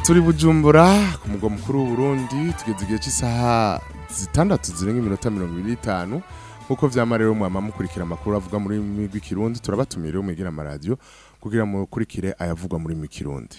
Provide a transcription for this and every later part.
turi bujumbura ku mugwa mukuru w'uburundi tugeze igihe cy'isaha zitandatu zirenga iminota mirongo ibiri n'itanu nk'uko vyama rero mwama mukurikira amakuru avuga muri rurimi rw'ikirundi turabatumira rero mwegera amaradiyo kugira mukurikire ayavugwa muri rurimi rw'ikirundi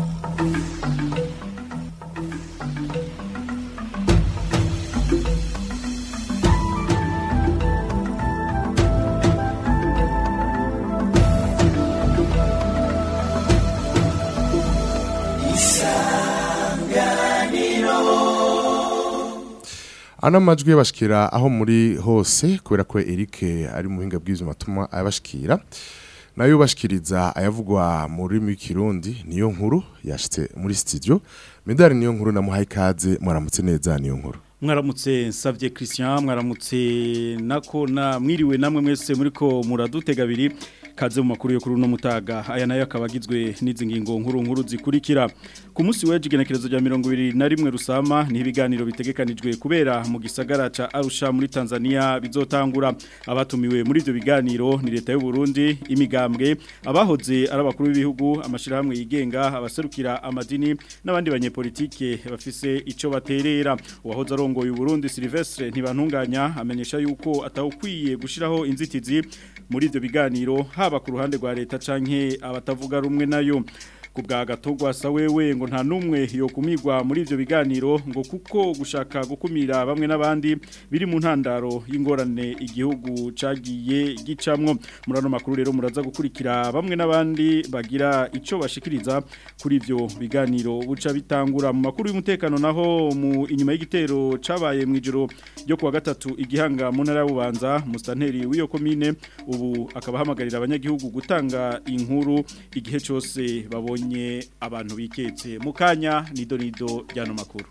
ano majwi yabashikira aho muri hose kubera ko Eric ari mu buhinga bw'ivyuma atuma ayabashikira nayo bashikiriza ayavugwa mu rurimi rw'ikirundi niyo nkuru yashitse muri studio medali niyo nkuru namuhaye ikaze mwaramutse neza niyo nkuru mwaramutse nsabye Christian mwaramutse nako na mwiriwe namwe mwese muriko muradutega abiri kaze mu makuru yo kuri uno mutaga aya nayo akaba agizwe n'izi ngingo nkuru nkuru zikurikira ku munsi w'ejo igenekerezo rya mirongo ibiri na rimwe rusama ni ibiganiro bitegekanijwe kubera mu gisagara ca Arusha muri Tanzania bizotangura abatumiwe muri ivyo biganiro ni leta y'u Burundi imigambwe abahoze ari abakuru b'ibihugu amashirahamwe yigenga abaserukira amadini n'abandi banyepolitike bafise ico baterera uwahoze arongoye u Burundi Silvestre ntibantunganya amenyesha yuko atawukwiye gushiraho inzitizi muri ivyo biganiro haba ku ruhande rwa leta canke abatavuga rumwe nayo ku bwa gatogwa sa wewe ngo nta numwe yo kumigwa muri ivyo biganiro ngo kuko gushaka gukumira bamwe n'abandi biri mu ntandaro y'ingorane igihugu cagiye gicamwo murano makuru rero muraza gukurikira bamwe n'abandi bagira ico bashikiriza kuri ivyo biganiro buca bitangura mu makuru y'umutekano naho mu inyuma y'igitero cabaye mu ijoro ryo kuwa gatatu igihanga mu ntara y'ububanza mustanteri w'iyo komine ubu akaba hamagarira abanyagihugu gutanga inkuru igihe cyose babonye babonye abantu biketse mukanya nido nido ryano makuru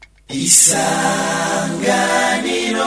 isanganiro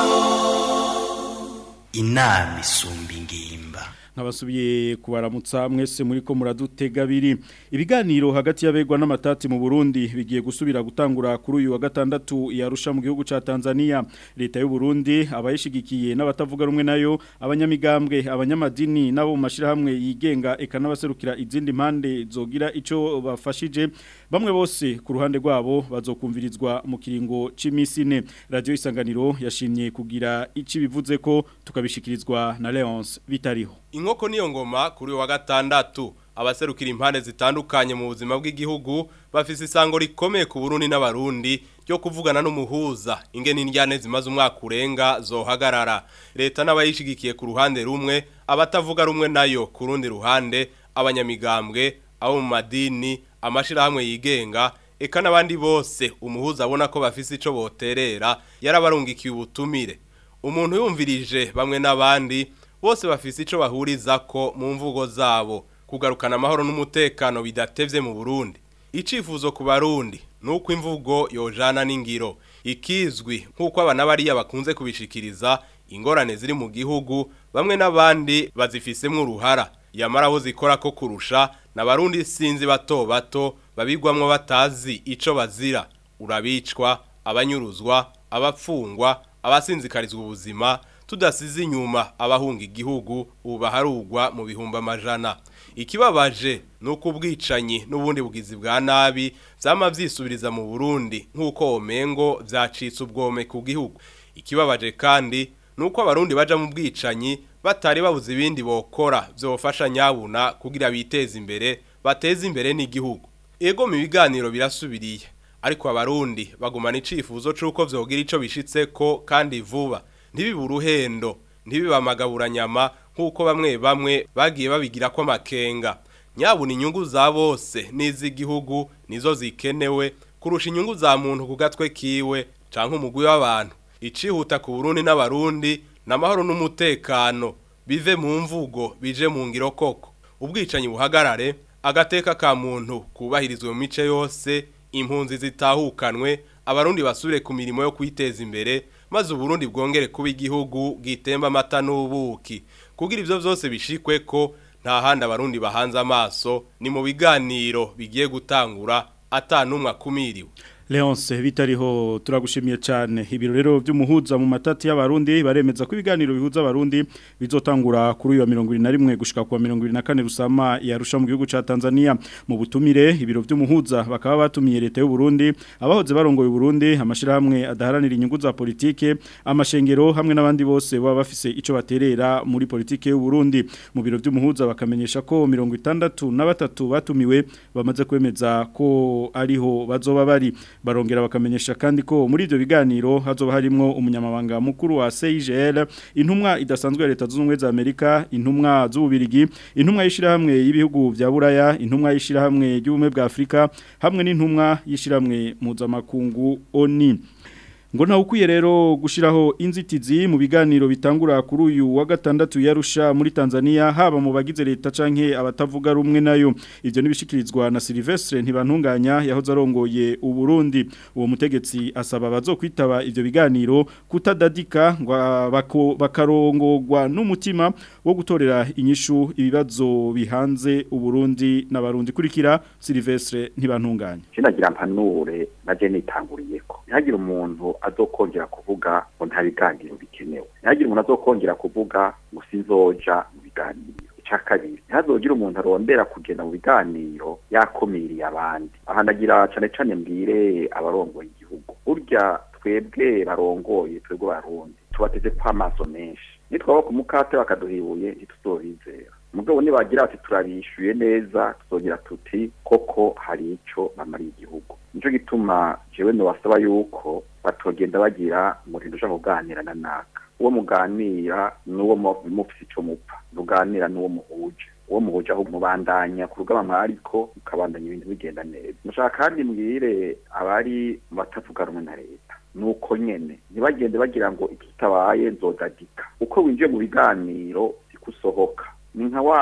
inama isumba ingimba nkabasubiye kubaramutsa mwese muri ko muradutega abiri ibiganiro hagati y'abegwa n'amatati mu Burundi bigiye gusubira gutangura kuri uyu wa gatandatu yarusha mu gihugu ca Tanzania leta y'u Burundi abayishigikiye n'abatavuga rumwe nayo abanyamigambwe abanyamadini nabo mu mashirahamwe yigenga eka n'abaserukira izindi mpande zogira ico bafashije bamwe bose ku ruhande rwabo bazokumvirizwa mu kiringo c'imisi ine radio isanganiro yashimye kugira ici bivuze ko tukabishikirizwa na Leonce bitariho inkoko niyo ngoma kuri wa gatandatu abaserukira impande zitandukanye mu buzima bw'igihugu bafise isango rikomeye ku Burundi n'abarundi ryo kuvugana n'umuhuza ingene indyane zimaze umwaka urenga zohagarara leta n'abayishigikiye ku ruhande rumwe abatavuga rumwe nayo ku rundi ruhande abanyamigambwe abo mu madini amashirahamwe yigenga eka n'abandi bose umuhuza abona ko bafise ico boterera yarabarungikiye ubutumire umuntu yumvirije bamwe n'abandi bose bafise ico bahuriza ko mu mvugo zabo kugarukana amahoro n'umutekano bidatevye mu Burundi icifuzo ku barundi nuko imvugo yojana n'ingiro ikizwi nkuko abana bariya bakunze kubishikiriza ingorane ziri mu gihugu bamwe n'abandi bazifisemwe uruhara yamara aho zikora ko kurusha n'abarundi sinzi bato bato babigwamwo batazi ico bazira urabicwa abanyuruzwa abapfungwa abasinzikarizwa ubuzima tudasize inyuma abahunga igihugu ubu baharugwa mu bihumbi amajana ikibabaje ni uko ubwicanyi n'ubundi bugizi bwa nabi byama byisubiriza mu burundi nk'uko omengo byacitse ubwome ku gihugu ikibabaje kandi ni uko abarundi baja mu bwicanyi batari babuze ibindi bokora byofasha nyabuna kugira biteze imbere bateze imbere n'igihugu ego mu biganiro birasubiriye ariko abarundi bagumana icifuzo c'uko vyogira ico bishitseko kandi vuba ntibibe uruhendo ntibibe amagaburanyama nk'uko bamwe bamwe bagiye babigira ko amakenga nyabuna inyungu za bose n'iz'igihugu nizo zikenewe kurusha inyungu za muntu ku gatwe kiwe canke umugwi w'abantu icihuta ku Burundi n'abarundi n'amahoro n'umutekano bive mu mvugo bije mu ngiro koko ubwicanyi buhagarare agateka ka muntu kubahirizwe mu mice yose impunzi zitahukanwe abarundi basubire ku mirimo yo kwiteza imbere maze uburundi bwongere kuba igihugu gitemba amata n'ubuki kugira ivyo vyose bishikwe ko nta handi abarundi bahanze amaso ni mu biganiro bigiye gutangura atanumwe akumiriwe Leonce bitariho turagushimiye cyane ibiro rero by'umuhuza mu matati y'abarundi baremeza ko ibiganiro bihuza abarundi bizotangura kuri uyu wa 21 gushika ku wa 24 rusama yarusha mu gihugu ca Tanzania mu butumire ibiro by'umuhuza bakaba batumiye leta y'u Burundi abahoze barongoye Burundi amashirahamwe adaharanira inyungu za politike amashengero hamwe n'abandi bose baba bafise ico baterera muri politike y'u Burundi mu biro by'umuhuza bakamenyesha ko 63 batumiwe bamaze kwemeza ko ariho bazoba bari barongera bakamenyesha kandi ko muri ibyo biganiro hazoba harimo umunyamabanga mukuru wa CIGL intumwa idasanzwe ya leta zunze ubumwe za Amerika intumwa z'ububirigi intumwa y'ishirahamwe y'ibihugu bya Buraya intumwa y'ishirahamwe y'ubumwe bwa Afrika hamwe n'intumwa y'ishirahamwe mpuzamakungu ONU ngo nta ukwiye rero gushiraho inzitizi mu biganiro bitangura kuri uyu wa gatandatu yarusha muri Tanzania haba mu bagize leta canke abatavuga rumwe nayo ivyo nibishikirizwa na Silvestre ntibantunganya yahoze arongoye u Burundi uwo mutegetsi asaba bazokwitaba ivyo biganiro kutadadika ngo bako bakarongorwa n'umutima wo gutorera inyishu ibibazo bihanze u Burundi n'abarundi kurikira Silvestre ntibantunganya Kinagira mpanure naje nitanguriyeko ntihagire umuntu azokongera kuvuga ngo nta biganiro bikenewe ntihagire umuntu azokongera kuvuga ngo sinzoja mu biganiro icya kabiri ntihazogire umuntu arondera kugenda mu biganiro yakumiriye abandi aha ndagira cyane cyane mbwire abarongoye igihugu burya twebwe barongoye twebwe barundi tubateze ko amaso menshi nitwaba ku mukate bakaduhibuye ntituzobizera mugabo nibagira ati turabishyuye neza tuzogira tuti koko hari icyo bamariye igihugu nicyo gituma jewe nobasaba yuko batogenda bagira umurindo uja kuganira na naka uwo muganira n'uwo mufise ico mupfa muganira n'uwo muhuje uwo muhuje aho mubandanya ku rugama mwariko mukabandanya ibintu bigenda neza mushaka kandi mbwire abari mu batavuga rumwe na leta nuko nyene ntibagende bagira ngo ikitabaye nzodadika uko winjiye mu biganiro sikusohoka ni nka wa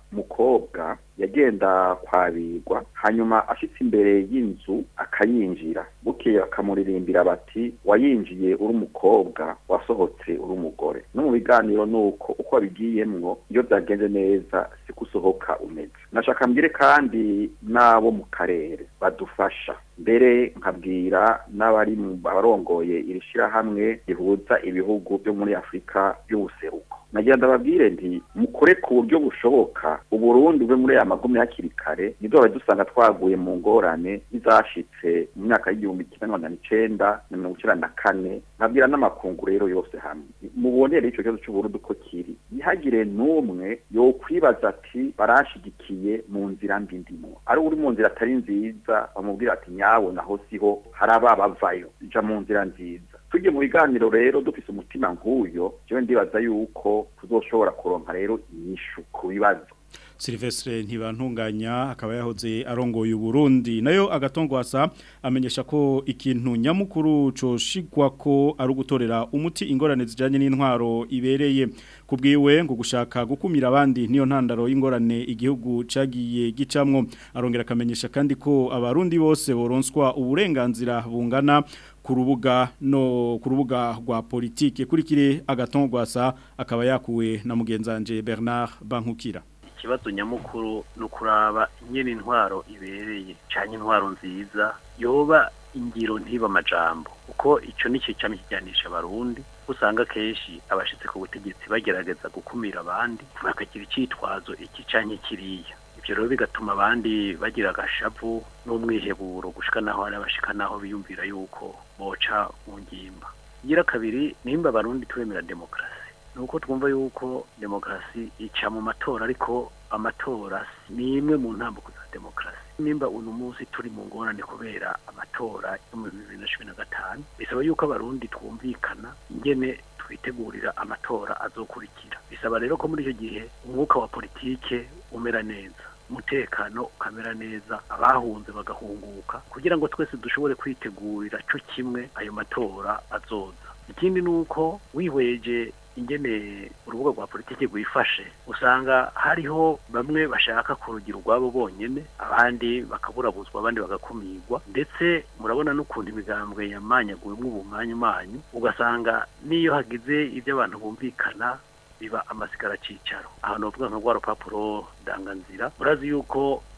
mukobwa yagenda kwabirwa hanyuma ashitse imbere y'inzu akayinjira bukeye bakamuririmbira bati wayinjiye uri umukobwa wasohotse uri umugore no mu biganiro nuko uko wabigiyemwo iyo byagenze neza siko usohoka umeze nashaka mbwire kandi n'abo mu karere badufasha mbere nkabwira n'abari mu barongoye iri shirahamwe rihuza ibihugu byo muri afurika y'ubuseruko nagira ndababwire nti mukore ku buryo bushoboka uburundi bwe muri aya magumi hakiri kare ntiduhora dusanga twaguye mu ngorane izashitse mu myaka y'igihumbi kimwe magana icenda na mirongo icenda na kane nkabwira n'amakungu rero yose hamwe mubonere ico kibazo c'uburundi uko kiri ntihagire n'umwe yokwibaza ati barashigikiye mu nzira mbi ndimo ari uri mu nzira atari nziza bamubwira ati nyawe naho siho hari ababavayo ija mu nzira nziza tujye mu biganiro rero dufise umutima nk'uyo jewe ndibaza yuko tuzoshobora kuronka rero inyishu ku bibazo Silvestre ntibantunganya akaba yahoze arongoye Burundi nayo agatongwasa amenyesha ko ikintu nyamukuru coshigwa ko ari ugutorera umuti ingorane zijanye n'intwaro ibereye kubwiwe ngo gushaka gukumira abandi niyo ntandaro y'ingorane igihugu cagiye gicamwo arongera akamenyesha kandi ko abarundi bose boronswa uburenganzira bungana ku rubuga no ku rubuga rwa politike kurikire agatongwasa akaba yakuwe na mugenzanje Bernard Bankukira ikibazo nyamukuru ni ukuraba nyine intwaro ibereye cyane intwaro nziza yoba ingiro ntiba amajambo kuko icyo ni cyo cyane kijyanisha abarundi usanga kenshi abashyitsi ku butegetsi bagerageza gukumira abandi bakagira icyitwazo iki cyane kiriya ibyo rero bigatuma abandi bagira agashavu n'umwiheburo gushika naho hari abashika naho biyumvira yuko boca mu ngimba igira kabiri nimba abarundi turemera demokarasi nuko twumva yuko demokarasi ica mu matora ariko amatora ni imwe mu ntambuko za demokarasi nimba uno munsi turi mu ngorane kubera amatora yo mu bibiri na cumi na gatanu bisaba yuko abarundi twumvikana ingene twitegurira amatora azokurikira bisaba rero ko muri icyo gihe umwuka wa politike umera neza umutekano ukamera neza abahunze bagahunguka kugira ngo twese dushobore kwitegurira cyo kimwe ayo matora azoza ikindi ni uko wihweje ingene urubuga rwa politiki rwifashe usanga hariho bamwe bashaka kurugira urwabo bonyine abandi bakaburabuzwa abandi bagakumirwa ndetse murabona n'ukuntu imigambwe yamanyaguyemo ubumanyu ugasanga n'iyo hagize ibyo abantu bumvikana biba amasigara cyicaro ahantu bavuga nka rwa rupapuro ndanganzira murazi yuko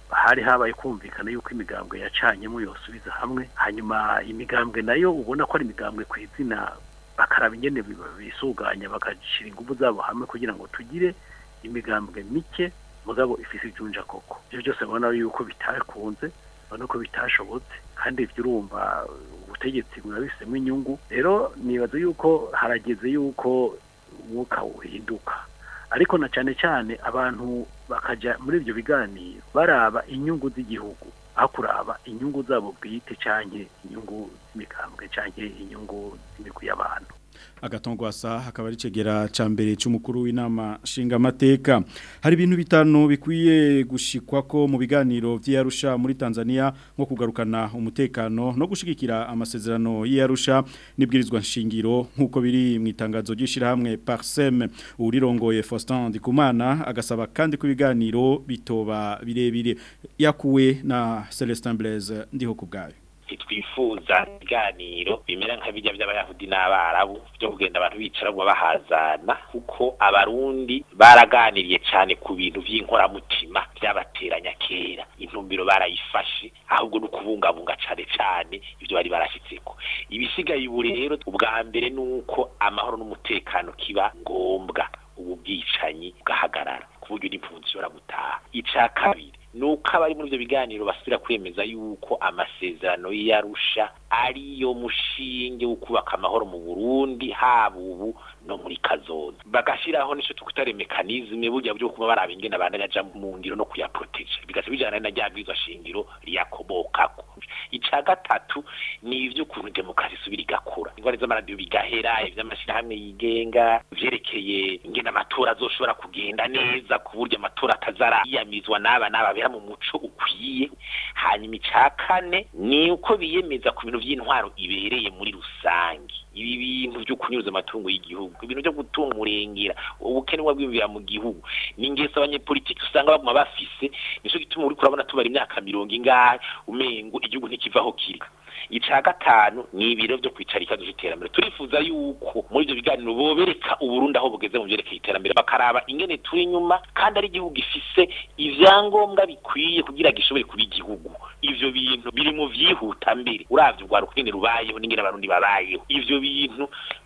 hari habaye kumvikana yuko imigambwe yacanyemo yosubiza hamwe hanyuma imigambwe nayo ubona ko ari imigambwe ku izina bakaraba ingene bisuganya bagashyira ingufu zabo hamwe kugira ngo tugire imigambwe mike mugabo ifise ijunja koko ibyo byose babona yuko bitakunze babona ko bitashobotse kandi ibyo urumva ubutegetsi burabifisemo inyungu rero nibaza yuko harageze yuko umwuka uhinduka ariko na cyane cyane abantu bakajya muri ibyo biganiro baraba inyungu z'igihugu aho kuraba inyungu zabo bwite cyangwa inyungu z'imigambwe cyangwa inyungu z'imigwi y'abantu agatongwasa hakaba ari cegera ca mbere c'umukuru w'inama nshinga mateka hari ibintu bitanu bikwiye gushikwa ko mu biganiro vy'Arusha muri Tanzania nko kugarukana umutekano no gushigikira amasezerano y'Arusha nibwirizwa nshingiro nkuko biri mu itangazo ryishira hamwe Parsem urirongoye Faustin Ndikumana agasaba kandi ku biganiro bitoba birebire yakuwe na Celestin Blaise ndiho kubgayo twifuza ibiganiro bimera nka bijya by'abayahudi n'abarabu byo kugenda abantu bicara ngo bahazana kuko abarundi baraganiriye cyane ku bintu by'inkoramutima byabateranya kera intumbiro barayifashe ahubwo no kubungabunga cyane cyane ibyo bari barashyitseko ibisigaye ubu rero ubwa mbere ni uko amahoro n'umutekano kiba ngombwa ubu bwicanyi bwahagarara ku buryo n'impunzi ishobora gutaha icya kabiri nuko abari muri ibyo biganiro basubira kwemeza yuko amasezerano y'arusha ariyo mushinge wo kubaka amahoro mu Burundi haba ubu no muri kazoza bagashiraho nico tukutare mekanizme burya byo kuba baraba ingene abandaja mu ngiro no kuyaproteje bigace bijana na ryabwizwa shingiro riyakobokako ica gatatu ni ivyo kuntu demokarasi subira igakura ingwara z'amaradiyo bigahera ivy'amashirahamwe yigenga vyerekeye ingene amatora azoshobora kugenda neza ku buryo amatora atazara yiyamizwa n'aba n'aba bera mu muco ukwiye hanyuma ica kane ni uko biyemeza ku bintu vy'intwaro ibereye muri rusange ibi bintu byo kunyuza amatungo y'igihugu ibintu byo gutunga umurengera ubukene bw'ibibira mu gihugu ni ingeso abanyepolitiki usanga baguma bafise nico gituma uri kurabona tubara imyaka mirongo ingahe umengo igihugu ntikivaho kiri ica gatanu ni ibiro byo kwicara ikibazo c'iterambere turifuza yuko muri ivyo biganiro bobereka uburundi aho bugeze mu vyerekeye iterambere bakaraba ingene turi inyuma kandi ari igihugu gifise ivyangombwa bikwiye kugira gishobore kuba igihugu ivyo bintu biri mu vyihuta mbere uravye urwaruka ingene rubayeho n'ingene abarundi babayeho ivyo bintu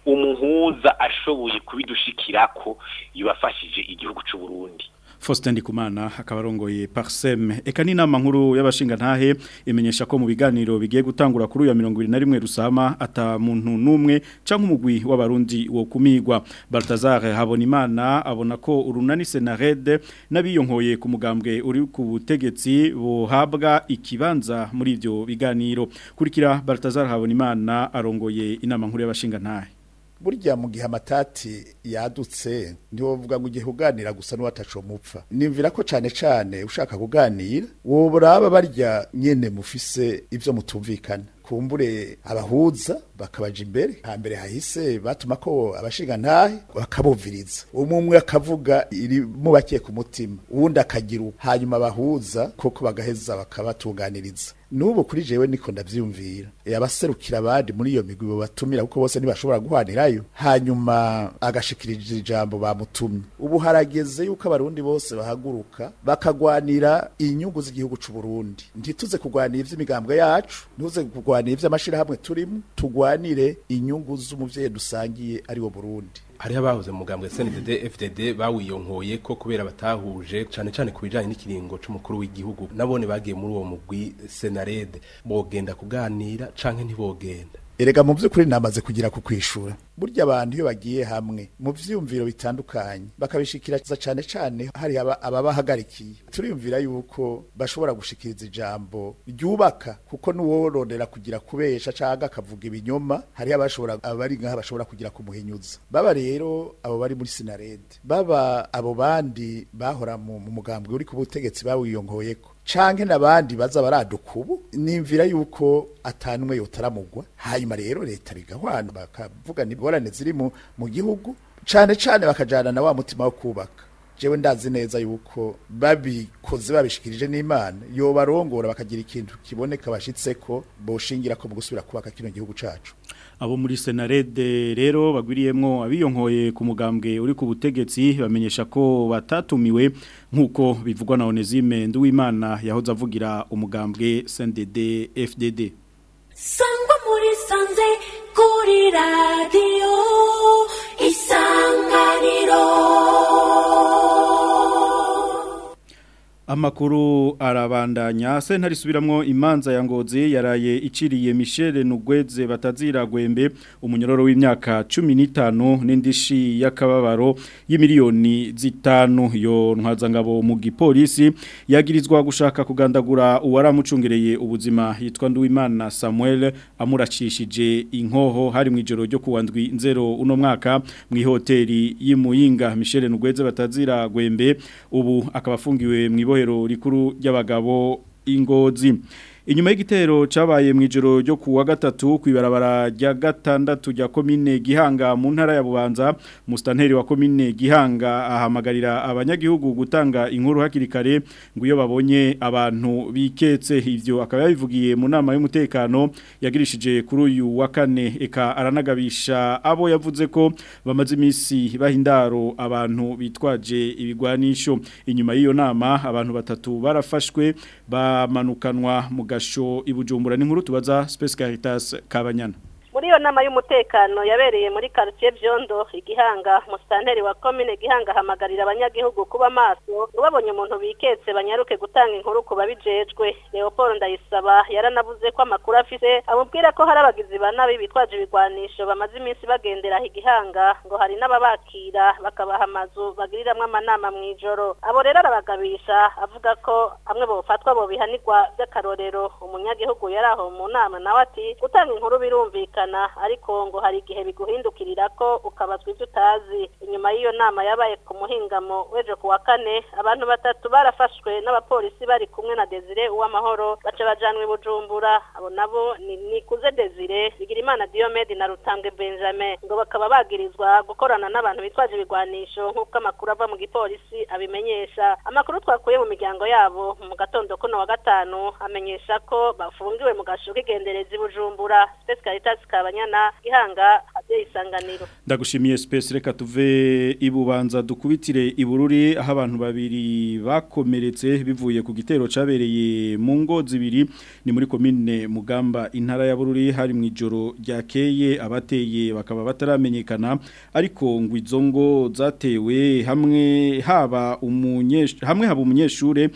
umuhuza ashoboye kubidushikirako yubafashije igihugu c'uburundi Faustin Ndikumana akaba arongoye Parsem eka ni nama nkuru y'abashinga ntahe imenyesha ko mu biganiro bigiye gutangura kuri uya 21 rusama ata muntu numwe canke umugwi w'abarundi wo kumigwa Baltazar Habonimana abona ko urunani Senarede nabiyonkoye ku mugambwe uri ku butegetsi buhabwa ikibanza muri ivyo biganiro kurikira Baltazar Habonimana arongoye inama nkuru y'abashinga ntahe burya mu gihe amatati yadutse ntiwovuga ngo ugiye kuganira gusa n'uwataco mupfa nimvira ko cane cane ushaka kuganira woburaba barya nyene mufise ivyo mutumvikana kumbure abahuza bakabaja imbere hambere hahise batuma ko abashinga ntahe bakabumviriza umwe umwe akavuga iri mubakiye ku mutima uwundi akagira hanyuma abahuza koko bagaheza bakabatunganiriza n'ubu kuri jewe niko ndavyumvira e abaserukira abandi muri iyo migwi bo batumira kuko bose ntibashobora guhanirayo hanyuma agashikirije ijambo bamutumye ubu harageze yuko abarundi bose bahaguruka bakagwanira inyungu z'igihugu c'u Burundi ntituze kugwanira ivy'imigambwe yacu ntuze kugwanira ivy'amashirahamwe turimo tugwanire inyungu z'umuvyeyi dusangiye ari wo Burundi hariho abahoze mu mugambwe CNDD FDD bawiyonkoye ko kubera batahuje cane cane ku bijanye n'ikiringo c'umukuru w'igihugu nabone bagiye muri uwo mugwi Senarede bogenda kuganira canke ntibogenda erega mu by'ukuri namaze kugira ku kwishura burya abantu iyo bagiye hamwe mu vyumviro bitandukanye bakabishikiriza cane cane hari ababahagarikiye turiyumvira yuko bashobora gushikiriza ijambo ryubaka kuko nuworondera kugira kubesha canke akavuga ibinyoma hari abashobora abari ngaha bashobora kugira kumuhinyuza baba rero abo bari muri sinarede baba abo bandi bahora mu mugambwe uri ku butegetsi bawiyongoyeko canke nabandi baza baraduka ubu nimvira yuko atanumwe yotaramugwa hanyuma rero leta bigahwana bakavuga niborane ziri mu mu gihugu cane cane bakajana na wa mutima wo kubaka jewe ndazi neza yuko babikoze babishikirije n'Imana yo barongora bakagira ikintu kiboneka bashitseko boshingira ko mu gusubira kubaka kino gihugu cacu abo muri senarede rero bagwiriyemwo abiyonkoye ku mugambwe uri ku butegetsi bamenyesha ko batatumiwe nk'uko bivugwa na Onesime Nduwimana yahoze avugira umugambwe CNDD FDD sangwa muri sanze kuri radiyo isanganiro Amakuru arabandanya sentare isubiramwo imanza ya ngozi yaraye iciriye Michel Nugweze batazira gwembe umunyororo w'imyaka 15 n'indishi yakababaro y'imiliyoni zitanu yo ntwazangabo mu gipolisi yagirizwa gushaka kugandagura uwaramucungereye ubuzima yitwa Nduwimana Samuel amuracishije inkoho hari mu ijoro ryo kuwandwi nzero uno mwaka mu hoteli y'imuyinga Michel Nugweze batazira gwembe ubu akabafungiwe mu ibohero rikuru ry'abagabo ingozi inyuma y'igitero cabaye mu ijoro ryo kuwa gatatu kwibarabara rya gatandatu rya komine Gihanga mu ntara ya Bubanza mustanteri wa komine Gihanga ahamagarira abanyagihugu gutanga inkuru hakiri kare ngo iyo babonye abantu biketse ivyo akaba yabivugiye mu nama y'umutekano yagirishije kuri uyu wa kane eka aranagabisha abo yavuze ko bamaze imisi bahindaro abantu bitwaje ibigwanisho inyuma y'iyo nama abantu batatu barafashwe bamanukanwa mu gasho ibujumbura n'inkuru tubaza Space Caritas Kabanyana muri iyo nama y'umutekano yabereye muri quartier Byondo igihanga musitanteri wa commune gihanga hamagarira abanyagihugu kuba maso babonye umuntu biketse banyaruke gutanga inkuru ku babijejwe Leopold Ndayisaba yaranavuze ko amakuru afise amubwira ko hari abagizi banabi bitwaje ibigwanisho bamaze iminsi bagendera igihanga ngo hari n'ababakira bakabaha amazu bagiriramwe amanama mu ijoro abo rero arabagabisha avuga ko amwe bofatwa bo bihanirwa by'akarorero umunyagihugu yari aho mu nama nawe ati gutanga inkuru birumvikana ariko ngo hari igihe biguhindukirira ko ukabazwa ibyo utazi inyuma y'iyo nama yabaye ku muhingamo w'ejo ku wa kane abantu batatu barafashwe n'abapolisi bari kumwe na Desire uw'amahoro baca bajanwe bujumbura abo nabo ni nikuze Desire Bigirimana Diomede na Rutambwe Benjamin ngo bakaba bagirizwa gukorana n'abantu bitwaje ibigwanisho nk'uko amakuru ava mu gipolisi abimenyesha amakuru twakuye mu miryango yabo mu gatondo kuno wa gatanu amenyesha ko bafungiwe mu gasho k'igenderezi bujumbura Space Caritas kabanyana gihanga hade isanganiro ndagushimiye space reka tuve ibubanza dukubitire ibururi aho abantu babiri bakomeretse bivuye ku gitero cabereye mu ngo zibiri ni muri komine mugamba intara ya bururi hari mu ijoro ryakeye abateye bakaba bataramenyekana ariko ngo izo ngo zatewe hamwe haba umunyeshure hamwe haba umunyeshure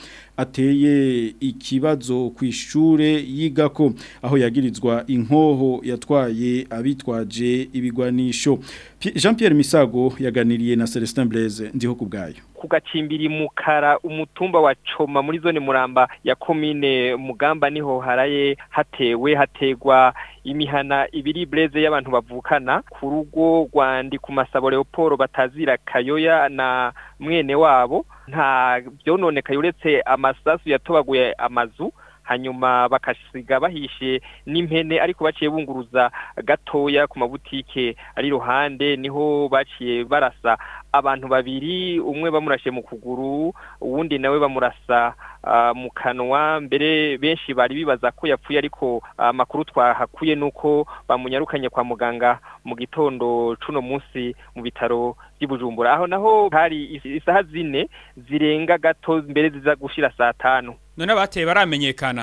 ateye ikibazo ku ishure yigako aho yagirizwa inkoho yatwaye abitwaje ibigwanisho Jean Pierre Misago yaganiriye na Celestin Blaise ndiho kubgayo kugacimbiri mukara umutumba wa Coma muri zone Muramba ya commune Mugamba niho haraye hatewe hategwa imihana ibiri Blaise y'abantu bavukana ku rugo rwandi ku masabo Leopold batazira Kayoya na mwene wabo nta byononekaye uretse amasasu yatobaguye amazu hanyuma bakasiga bahishe n'impene ariko baciye bunguruza gatoya ku mabutike ari iruhande niho baciye barasa abantu babiri umwe bamurashe mu kuguru uwundi nawe bamurasa mu kanwa mbere benshi bari bibaza ko yapfuye ariko amakuru twahakuye nuko bamunyarukanye kwa muganga mu gitondo cuno munsi mu bitaro by'Ibujumbura aho naho hari isaha zine zirenga gato mbere ziza gushira saa tanu none abateye baramenyekana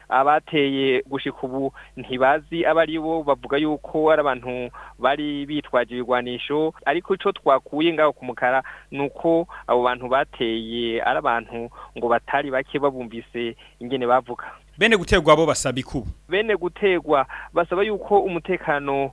abateye gushika ubu ntibazi abari bo bavuga yuko ari abantu bari bitwaje ibigwanisho ariko ico twakuye ngaho ku mukara nuko abo bantu bateye ari abantu ngo batari bake babumvise ingene bavuga bene gutegwa abo basaba ikubu bene gutegwa basaba yuko umutekano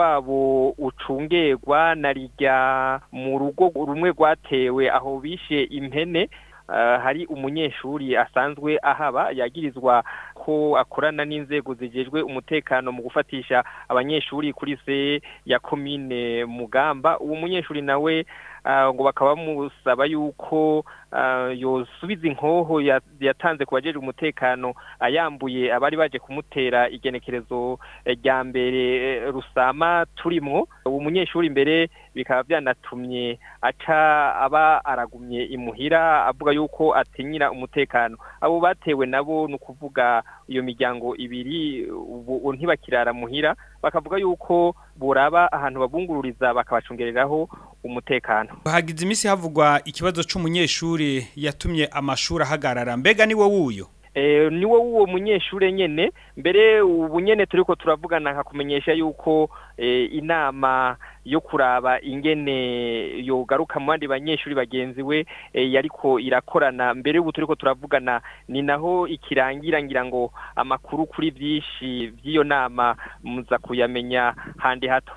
wabo ucungerwa na rijya mu rugo rumwe rwatewe aho bishe impene hari umunyeshuri asanzwe ahaba yagirizwa ko akorana n'inzego zijejwe umutekano mu gufatisha abanyeshuri kuri se ya komine mugamba uwo munyeshuri nawe ah, ngo bakaba bamusaba yuko ah, yosubiza inkoho ya- yatanze ku bajeje umutekano ayambuye abari baje kumutera igenekerezo eh, rya mbere eh, rusama turimwo uwo munyeshuri imbere bikaba byanatumye aca aba aragumye imuhira avuga yuko atinyira umutekano abo batewe nabo ni ukuvuga iyo miryango ibiri ubu ntibakirara muhira bakavuga yuko buraba ahantu babungururiza bakabacungereraho umutekano hagize iminsi havugwa ikibazo c'umunyeshuri yatumye amashuri ahagarara mbega ni wowe uyo Eh, ni wowe uwo munyeshure nyene mbere ubu nyene turiko turavugana nkakumenyesha yuko eh, inama yo kuraba ingene yogaruka mu bandi banyeshuri bagenzi we eh, yariko irakorana mbere ubu turiko turavugana ni naho ikirangira ngira ngo amakuru kuri vyinshi vy'iyo nama muza kuyamenya handi hato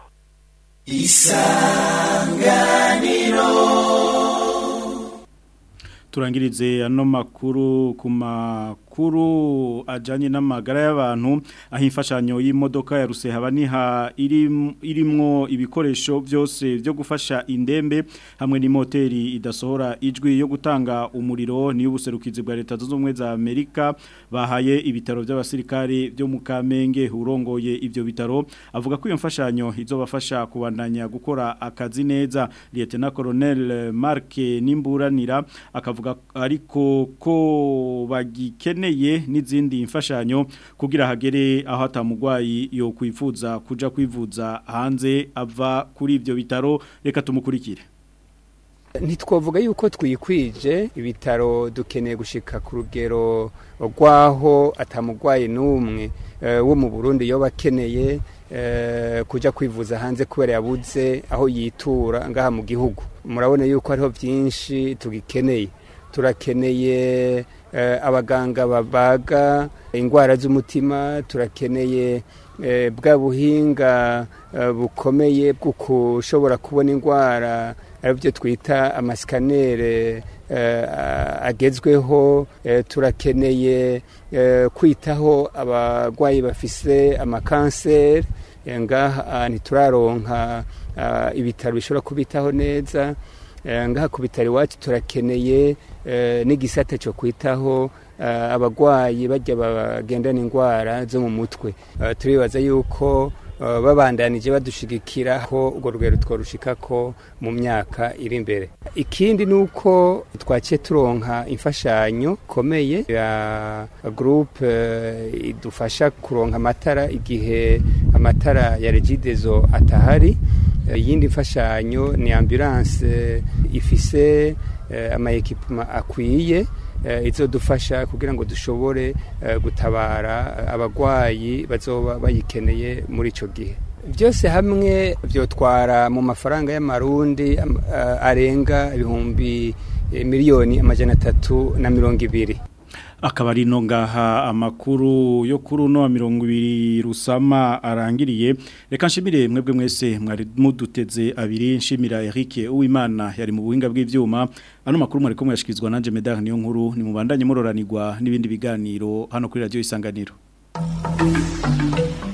turangirize ano makuru ku makuru ajanye n'amagara y'abantu aho imfashanyo y'imodoka ya Rusehaba niha irim- irimwo ibikoresho byose byo gufasha indembe hamwe n'imoteri idasohora ijwi yo gutanga umuriro ni ubuserukizi bwa leta zunze ubumwe za Amerika bahaye ibitaro by'abasirikare byo mu Kamenge urongoye ivyo bitaro avuga ko iyo mfashanyo izobafasha kubandanya gukora akazi neza Lieutenant Colonel Mark Nimburanira akavuga ariko ko bagikeneye n'izindi mfashanyo kugira hagere aho atamugwayi yo kwifuza kuja kwivuza hanze ava kuri ivyo bitaro reka tumukurikire ntitwavuga yuko twikwije ibitaro dukeneye gushika ku rugero rw'aho atamugwayi n'umwe eh, wo mu burundi yoba akeneye eh, kuja kwivuza hanze kubera yabuze aho yitura ngaha mu gihugu murabona yuko hariho byinshi tugikeneye turakeneye eh, abaganga babaga indwara z'umutima turakeneye eh, bwa buhinga eh, bukomeye bwo kushobora kubona indwara aribyo twita amasikanere eh, agezweho eh, turakeneye eh, kwitaho abarwayi bafise amakanseri eh, ngaha ntituraronka ah, ibitaro bishobora kubitaho neza Eh, ngaha ku bitaro iwacu turakeneye eh, n'igisate cyo kwitaho eh, abagwayi bajya bagendana indwara zo mu mutwe Eh, turibaza yuko eh, babandanije badushigikira ko urwo rugero twarushikako mu myaka iri imbere ikindi ni uko twaciye turonka imfashanyo ikomeye ya groupe eh, idufasha kuronka amatara igihe amatara ya regidezo atahari Eh, iyindi mfashanyo ni ambulance eh, ifise eh, amayekipuma akwiye eh, izodufasha kugira ngo dushobore eh, gutabara eh, abagwayi bazoba bayikeneye muri ico gihe byose hamwe byotwara mu mafaranga y'amarundi am- eh, arenga ibihumbi eh, miliyoni amajana atatu na mirongo ibiri akaba ari no ngaha amakuru yo kuri uno wa mirongo ibiri rusama arangiriye reka nshimire mwebwe mwese mwari muduteze abiri nshimira Eric Uwimana yari mu buhinga bw'ivyuma ano makuru mwari ko mwashikizwa nanje Medar niyo nkuru ni mubandanye muroranirwa n'ibindi biganiro hano kuri radio isanganiro